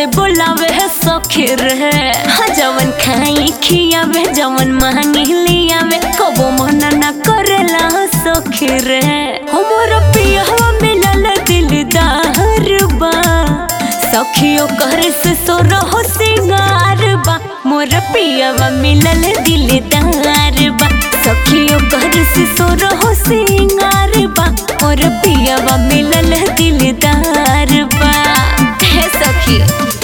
से बुलावे है सखी रे हाँ जवन खाई खियावे जवन मांगी लियावे कबो मना ना करेला सखी रे हमर पियवा मिलल दिलदार बा सखियो करे से सो रहो सिंगार बा मोर पियवा मिलल दिलदार बा सखियो करे से सो रहो सिंगार बा मोर पियवा मिलल दिलदार बा हे सखी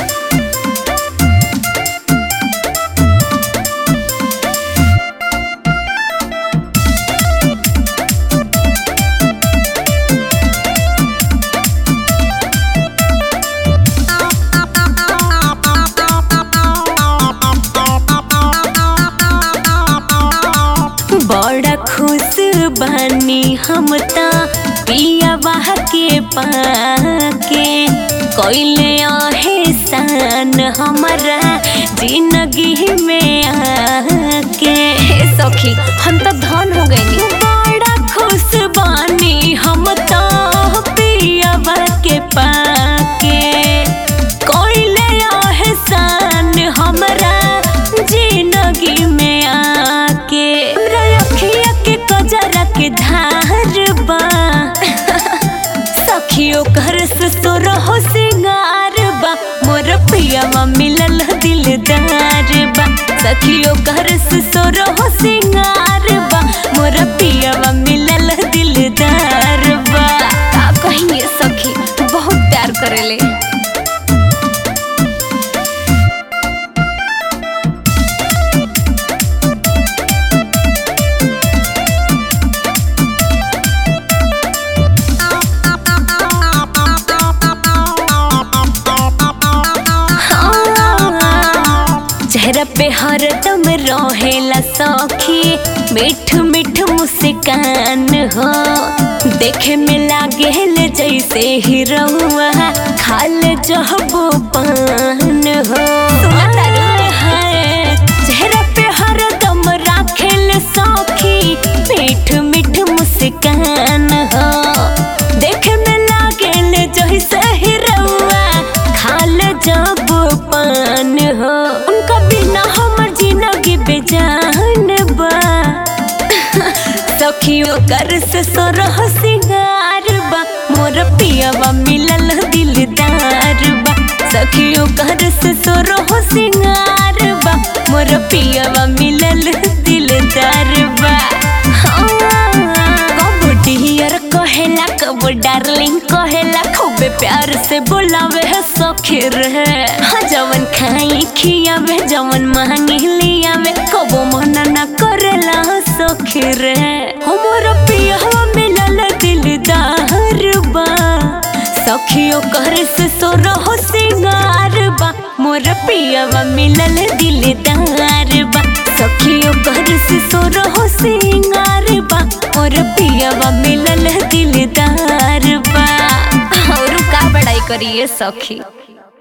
बड़ा खुश बानी हम ता पियावा के पाके कोइले आहे सान हमारा जिंदगी में आके हे सखी हम तो धन हो गए बड़ा खुश बानी हम तो पियावा के पाके कोइले आहे सान हमारा जिंदगी में आके हमरा अखिया के कजरा के धार बा सखियो घर से सो रहो सिंगार बा मोर पियावा मिलल दिलदार बा सखियो घर से सो रहो सिंगार बा मोर पियावा मिलल दिलदार बा का कहिए सखी बहुत प्यार करेले चेहरा पे हरदम रहेला सखी मीठ मीठ मुस्कान हो देखे में लागेल जैसे हीरोआ खाल जहबो पान हो है, चेहरा पे हरदम राखेल सखी मीठ मीठ मुस्कान हो देखे में लागेल जैसे हीरोआ खाल जब पान हो उनका बिना हमर जिंदगी बेजान बा सखियो कर से सोरह सिंगार बा मोर पियावा मिलल दिलदार बा सखियो कर से सोरह सिंगार बा मोर पियावा मिलल दिलदार बा कबो डियर कहेला कबो डार्लिंग कहेला खूबे प्यार से बुलावे है सखी रे हाँ जवन खाई खियावे जवन मांगी लियावे कबो मना ना करेला सखी रे हमर पियवा मिलल दिलदार बा सखियो करे से सो रहो सिंगार बा मोर पियवा मिलल दिलदार बा सखियो करे से सो रहो सिंगार बा मोर पियवा मिलल दिलदार बा और का बड़ाई करिए सखी